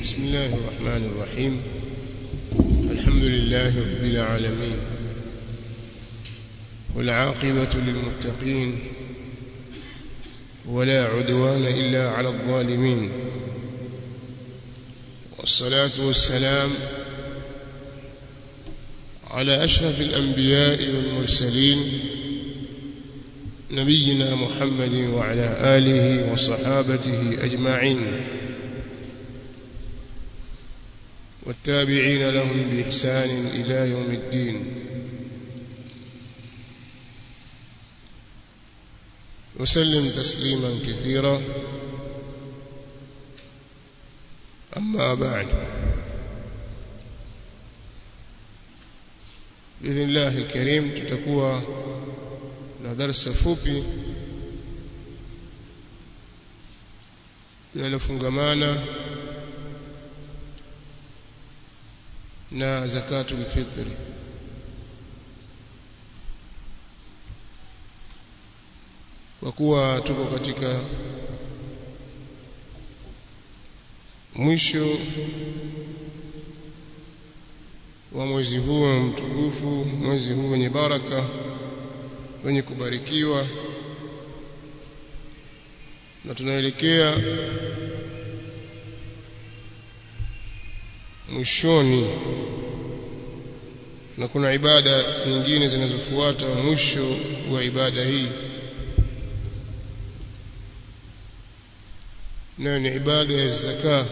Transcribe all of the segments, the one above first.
بسم الله الرحمن الرحيم الحمد لله رب العالمين والعاقبة للمتقين ولا عدوان إلا على الظالمين والصلاة والسلام على أشرف الأنبياء والمرسلين نبينا محمد وعلى آله وصحابته أجمعين والتابعين لهم بإحسان إلى يوم الدين وسلم تسليما كثيرا أما بعد بإذن الله الكريم تتكوى na darasa fupi linalofungamana na zakatul fitri kwa kuwa tuko katika mwisho wa mwezi huu mtukufu mwezi huu wenye baraka wenye kubarikiwa na tunaelekea mwishoni na kuna ibada nyingine zinazofuata mwisho wa ibada hii nayo ni ibada ya zaka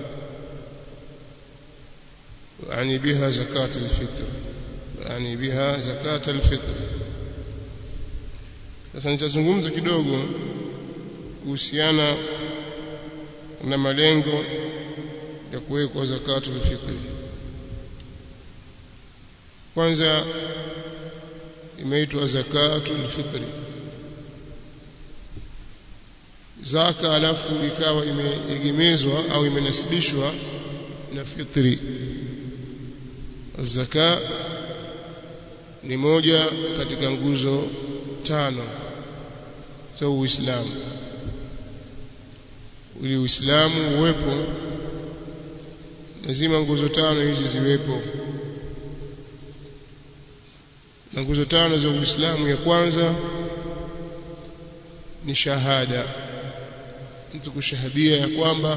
يعني بها زكاة الفطر يعني بها زكاة الفطر sasa nitazungumza kidogo kuhusiana na malengo ya kuwekwa zakatul fitri kwanza imeitwa zakatul fitri zaka alafu ikawa imeegemezwa au imenasibishwa na fitri zaka ni moja katika nguzo tano za Uislamu ili Uislamu uwepo lazima nguzo tano hizi ziwepo na nguzo tano za Uislamu ya kwanza ni shahada mtu kushahadia ya kwamba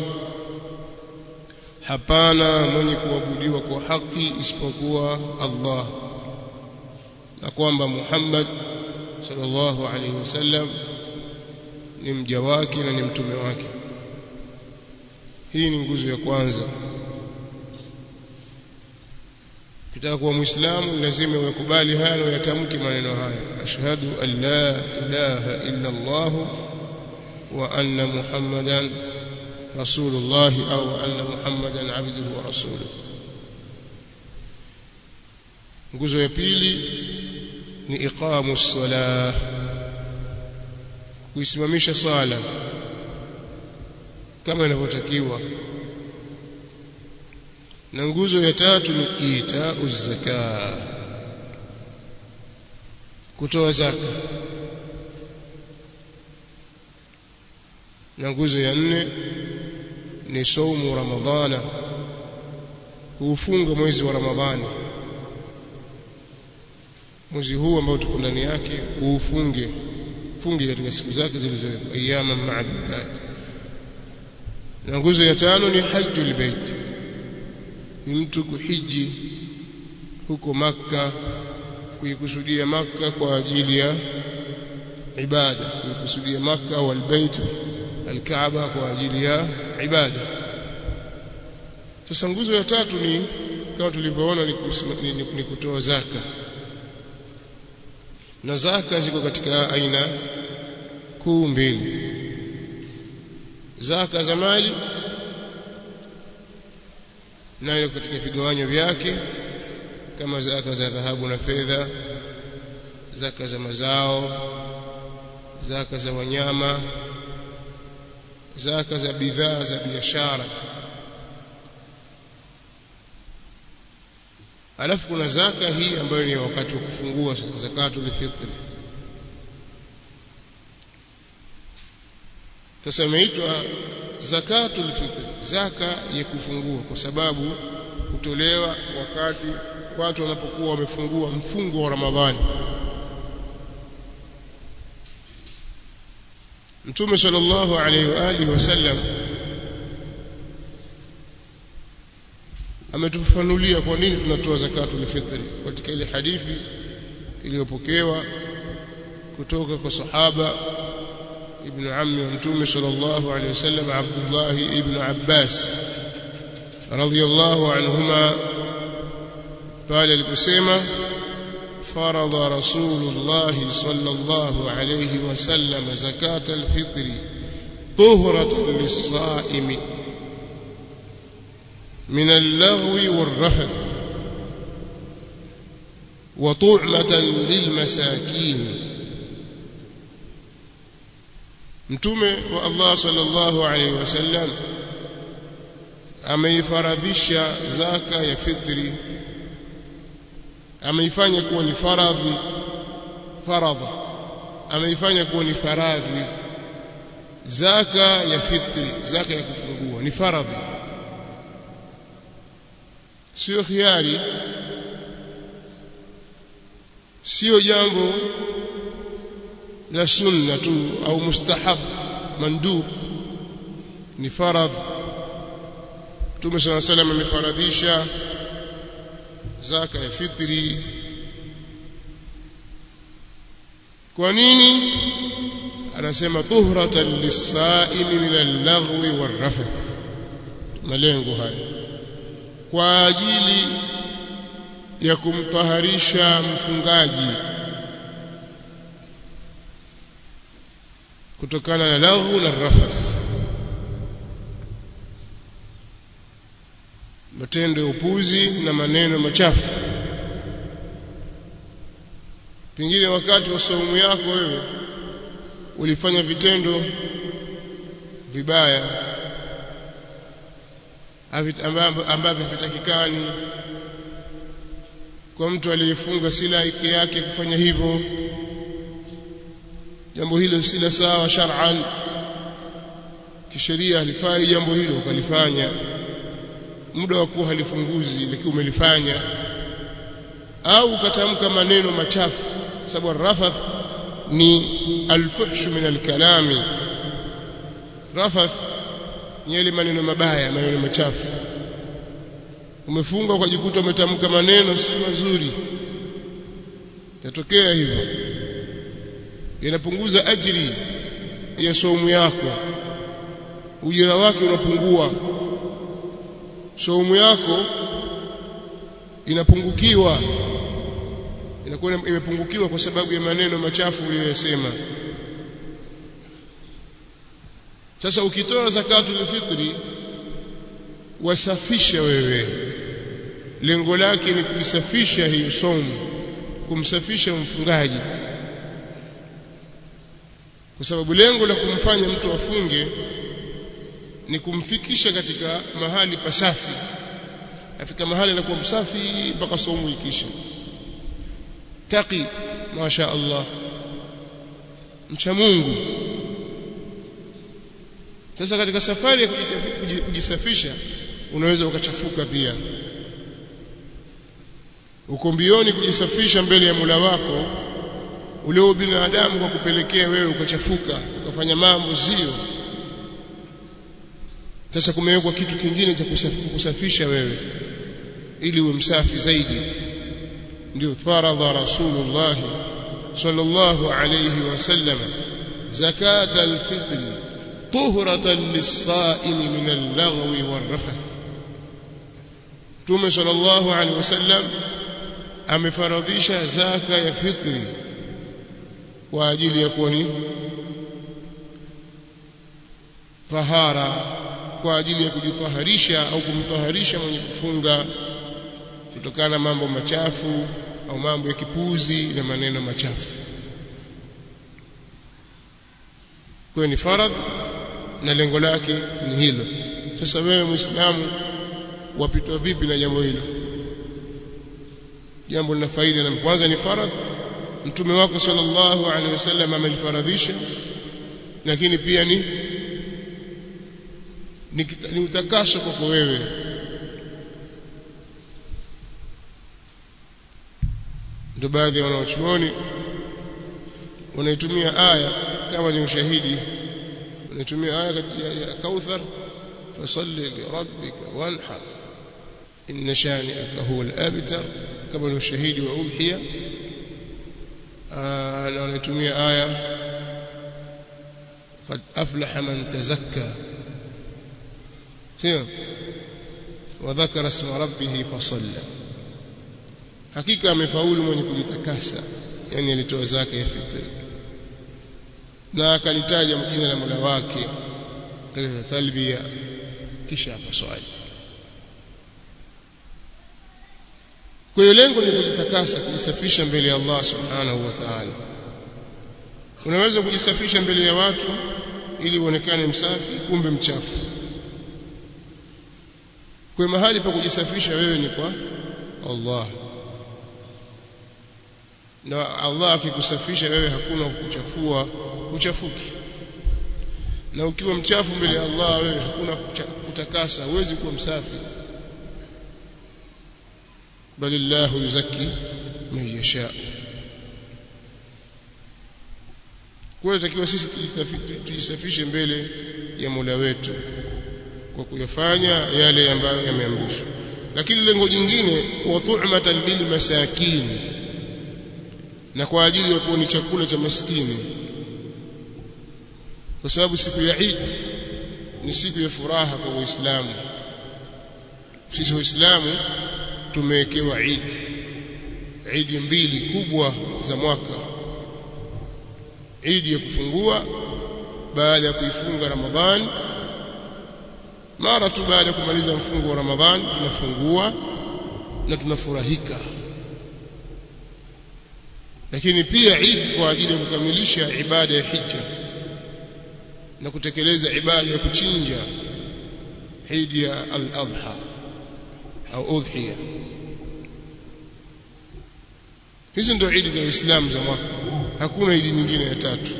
hapana mwenye kuabudiwa kwa haki isipokuwa Allah na kwamba Muhammad sallallahu alaihi wasallam ni mja wake na ni mtume wake hii ni nguzo ya kwanza kitaka kuwa muislamu lazima uyakubali haya na uyatamke maneno haya ashhadu an la ilaha illa Allah wa anna muhammadan rasulullah au anna muhammadan abduhu wa rasuluhu nguzo ya pili ni iqamu salah kuisimamisha swala kama inavyotakiwa na nguzo ya tatu ni ita zaka kutoa zaka na nguzo ya nne ni saumu ramadhana kuufunga mwezi wa ramadhani mwezi huu ambao tuko ndani yake uufunge funge katika siku zake zilizowekwa ayyama ma'dudat na nguzo ya tano ni hajjul bait ni mtu kuhiji huko maka kuikusudia maka kwa ajili ya ibada kuikusudia maka au albayt alkaaba kwa ajili ya ibada sasa nguzo ya tatu ni kama tulivyoona ni, ni, ni, ni kutoa zaka na zaka ziko katika aina kuu mbili zaka za mali nayo katika vigawanyo vyake kama zaka za dhahabu na fedha zaka za mazao zaka za wanyama zaka za bidhaa za biashara alafu kuna zaka hii ambayo ni wakati wa kufungua zakatul fitri sasa imeitwa zakatul fitri zaka ya kufungua kwa sababu hutolewa wakati watu wanapokuwa wamefungua mfungo wa Ramadhani Mtume sallallahu alaihi wa alihi wasallam ametufafanulia kwa nini tunatoa zakatul fitri katika ile hadithi iliyopokewa kutoka kwa sahaba ibn ammi wa mtume sallallahu alaihi wasallam Abdullah ibn Abbas radhiyallahu anhuma pale aliposema فرض رسول الله صلى الله عليه وسلم زكاة الفطر طهرة للصائم من اللغو والرفث وطعمة للمساكين mtume wa Allah sallallahu alaihi wasallam ameifaradhisha zaka ya fitri ameifanya kuwa ni faradhi faradha ameifanya kuwa ni faradhi zaka ya fitri zaka ya kufungua ni faradhi sio khiari sio jambo la sunna tu au mustahab mandub ni faradh Mtume صلى الله عليه وسلم amefaradhisha zaka ya fitri kwa nini anasema tuhratan lisaimi min al-laghwi war-rafath malengo haya kwa ajili ya kumtaharisha mfungaji kutokana na laghu na rafath matendo ya upuzi na maneno machafu pengine wakati wa saumu yako wewe ulifanya vitendo vibaya ambavyo havitakikani kwa mtu aliyefunga si laiki yake kufanya hivyo jambo hilo si la sawa shar'an kisheria halifai jambo hilo ukalifanya muda wa kuwa halifunguzi lakini umelifanya au ukatamka maneno machafu sababu rafath ni alfuhshu min alkalami rafath ni yale maneno mabaya maneno machafu umefunga ukajikuta umetamka maneno si mazuri yatokea hivyo yanapunguza ajiri ya saumu yako ujira wake unapungua saumu yako inapungukiwa inakuwa imepungukiwa kwa sababu ya maneno machafu uliyosema sasa ukitoa zakatul fitri wasafisha wewe lengo lake ni kuisafisha hiyo saumu kumsafisha mfungaji kwa sababu lengo la kumfanya mtu afunge ni kumfikisha katika mahali pasafi afika mahali anakuwa msafi mpaka saumu ikisha taqi masha Allah mcha Mungu sasa katika safari ya kujisafisha unaweza ukachafuka pia uko mbioni kujisafisha mbele ya Mola wako ule binadamu kwa kupelekea wewe ukachafuka ukafanya mambo sio sasa kumewekwa kitu kingine cha kusafisha wewe ili uwe msafi zaidi ndio faradha rasulullah sallallahu alayhi wasallam zakat alfitr tuhratan lis-sa'im min al-laghwi war-rafath Mtume sallallahu alayhi wasallam amefaradhisha zaka ya fitri kwa ajili ya kuwa ni tahara kwa ajili ya kujitaharisha au kumtaharisha mwenye kufunga kutokana na mambo machafu au mambo ya kipuzi na maneno machafu kwa ni faradh na lengo lake ni hilo sasa wewe muislamu wapitwa vipi na jambo hilo jambo lina faida na kwanza ni faradh mtume wako sallallahu alaihi wasallam amelifaradhisha lakini pia ni ni, ni utakaso kwako wewe ndio baadhi ya wanaochuoni wanaitumia aya kama ni ushahidi wanaitumia aya ya kauthar fasalli lirabbika wanhar inna shani'aka huwa al-abtar kama ni ushahidi wa udhiya na wanaitumia aya قد أفلح من تزكى سيو وذكر اسم ربه فصلى hakika amefaulu mwenye kujitakasa yani alitoa zake ya fitri na akalitaja jina la Mola wake katika talbia kisha akaswali kwa hiyo lengo ni kujitakasa kujisafisha mbele ya Allah subhanahu wa ta'ala unaweza kujisafisha mbele ya watu ili uonekane msafi kumbe mchafu kwa mahali pa kujisafisha wewe ni kwa Allah na Allah akikusafisha wewe hakuna kukuchafua uchafuki na ukiwa mchafu mbele ya Allah wewe hakuna kutakasa huwezi kuwa msafi bali Allah yuzaki man yasha kwa takiwa sisi tujisafishe mbele ya Mola wetu kwa kuyafanya yale ambayo yameamrishwa lakini lengo jingine wa tu'matan lil masakin na kwa ajili ya kuwa ni chakula cha maskini kwa sababu siku ya Eid ni siku ya furaha kwa Waislamu sisi Waislamu tumewekewa Eid Eid mbili kubwa za mwaka Eid ya kufungua baada ya kuifunga Ramadhani mara tu baada ya kumaliza mfungo wa Ramadhani tunafungua na tunafurahika lakini pia Eid kwa ajili ya kukamilisha ibada ya hija na kutekeleza ibada ya kuchinja Eid ya al-Adha au udhiya hizi ndio Eid za Uislamu za mwaka hakuna Eid nyingine ya tatu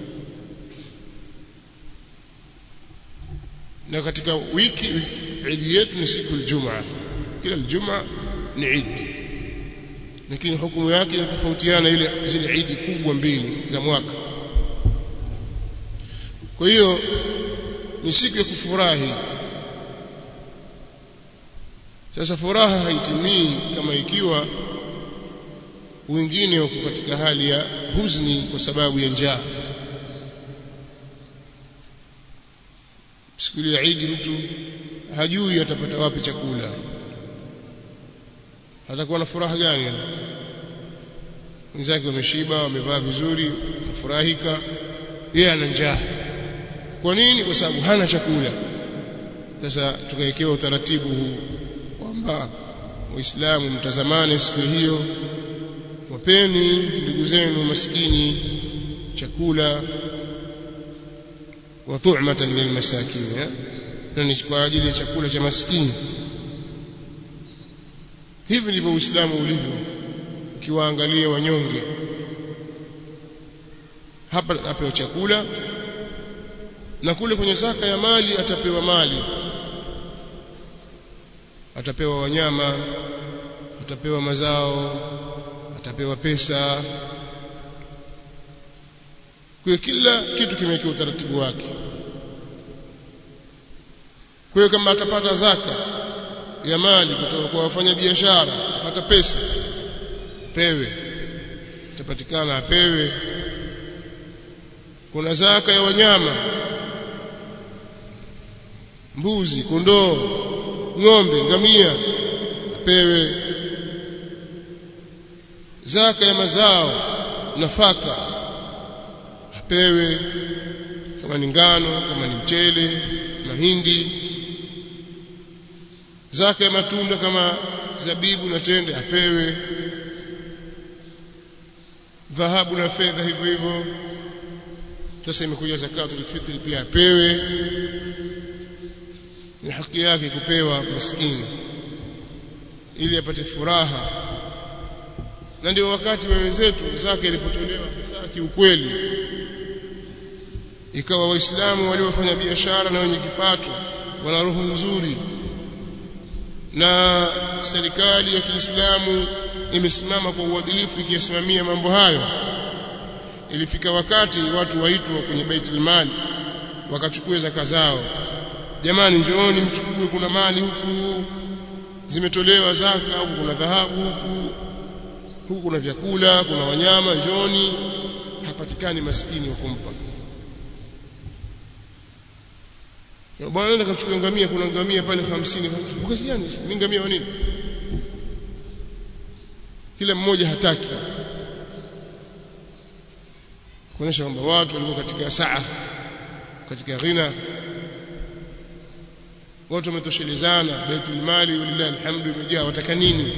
na katika wiki Eid yetu ni siku Ijumaa kila Ijumaa ni Eid lakini hukumu yake inatofautiana ile zile Eid kubwa mbili za mwaka kwa hiyo ni siku ya kufurahi sasa furaha haitimii kama ikiwa wengine wako katika hali ya huzuni kwa sababu ya njaa siku ya Eid mtu hajui atapata wapi chakula atakuwa na furaha gani wenzake wameshiba wamevaa vizuri wamefurahika yeye ana njaa kwa nini kwa sababu hana chakula sasa tukawekewa utaratibu huu kwamba waislamu mtazamane siku hiyo wapeni ndugu zenu maskini chakula wa tu'matan lilmasakin na ni kwa ajili ya chakula cha maskini hivi ndivyo uislamu ulivyo ukiwaangalia wanyonge hapa atapewa chakula na kule kwenye zaka ya mali atapewa mali atapewa wanyama atapewa mazao atapewa pesa kwa kila kitu kimewekewa utaratibu wake kwa hiyo kama atapata zaka ya mali kutoka kwa wafanya biashara apata pesa pewe itapatikana apewe kuna zaka ya wanyama mbuzi kondoo ng'ombe ngamia apewe zaka ya mazao nafaka apewe kama ni ngano kama ni mchele mahindi zaka ya matunda kama zabibu na tende apewe dhahabu na fedha hivyo hivyo sasa imekuja zakatul fitri pia apewe ni haki yake kupewa maskini ili apate furaha na ndio wakati wa wenzetu zaka ilipotolewa hasa kiukweli ikawa waislamu waliofanya biashara na wenye kipato wana roho nzuri na serikali ya Kiislamu imesimama kwa uadilifu ikisimamia mambo hayo ilifika wakati watu waitwa kwenye Baitul Mali wakachukua zaka zao jamani njooni mchukue kuna mali huku zimetolewa zaka huku kuna dhahabu huku huku kuna vyakula kuna wanyama njooni hapatikani maskini wa kumpa bwana nenda kachukua ngamia kuna ngamia pale 50 kazi gani ni ngamia wa nini kila mmoja hataki kuonyesha kwamba watu walikuwa katika saa katika ghina watu wametoshelezana baitul mali walillahi alhamdu imejaa wataka nini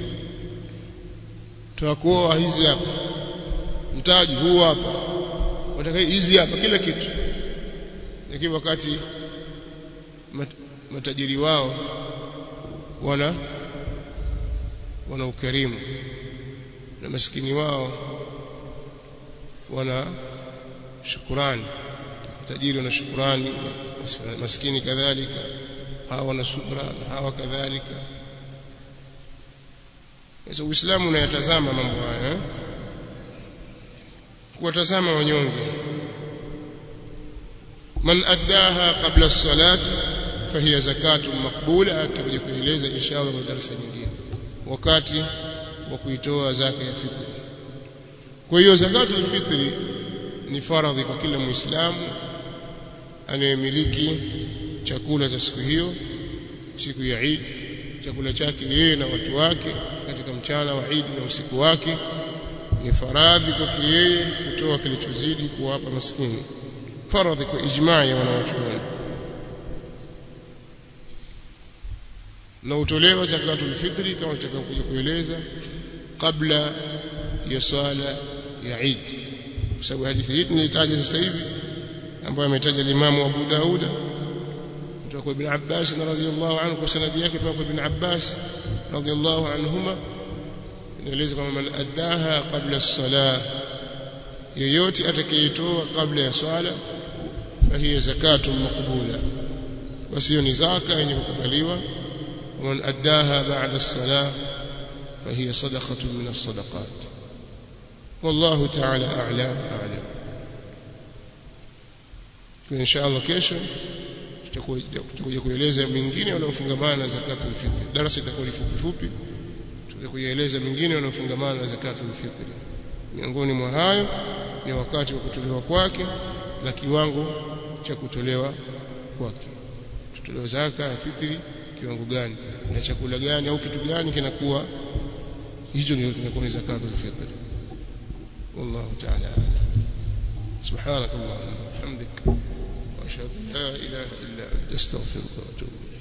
tuwakuoa hizi hapa mtaji huu hapa wataka hizi hapa kila kitu lakini wakati mat, matajiri wao wana wana ukarimu na maskini wao wana shukurani tajiri wana shukurani maskini kadhalika hawa wana subra na hawa kadhalika sasa uislamu unayatazama mambo haya eh? kuwatazama wanyonge man addaha qabla as-salati fahiya zakatu maqbula atakuja kueleza inshallah kwa darasa nyingine wakati wa kuitoa zaka ya fitri kwa hiyo zakatul fitri ni faradhi kwa kila muislamu anayemiliki chakula cha siku hiyo siku ya Eid chakula chake yeye na watu wake katika mchana wa Eid na usiku wake ni faradhi kwake yeye kutoa kilichozidi kuwapa maskini faradhi kwa ijmaa ya wanawachuoni na utolewa zakatul fitri kama tutakapokuja kueleza kabla ya swala ya Eid kwa sababu hadithi hii tunahitaji sasa hivi ambayo ametaja Imamu Abu Dauda kutoka kwa Ibn Abbas radhiyallahu anhu kwa sanadi yake kutoka kwa Ibn Abbas radhiyallahu anhuma inaeleza kwamba man addaha qabla as-salah yoyote atakayetoa kabla ya swala fahiya zakatun maqbula basi hiyo ni zaka yenye kukubaliwa ومن أداها بعد الصلاة فهي صدقة من الصدقات والله تعالى أعلى أعلم إن شاء الله kesho tutakuja kueleza mingine wanaofungamana na zakatul fitr darasa itakuwa fupi fupi tutakueleza mingine wanaofungamana na zakatul fitr miongoni mwa hayo ni wakati wa kutolewa kwake na kiwango cha kutolewa kwake tutolewa zaka ya fitri kiwango gani na chakula gani au kitu gani kinakuwa hicho ndio kinakuwa ni zakatul fitr والله تعالى سبحانك اللهم وبحمدك واشهد ان لا اله الا انت استغفرك واتوب اليك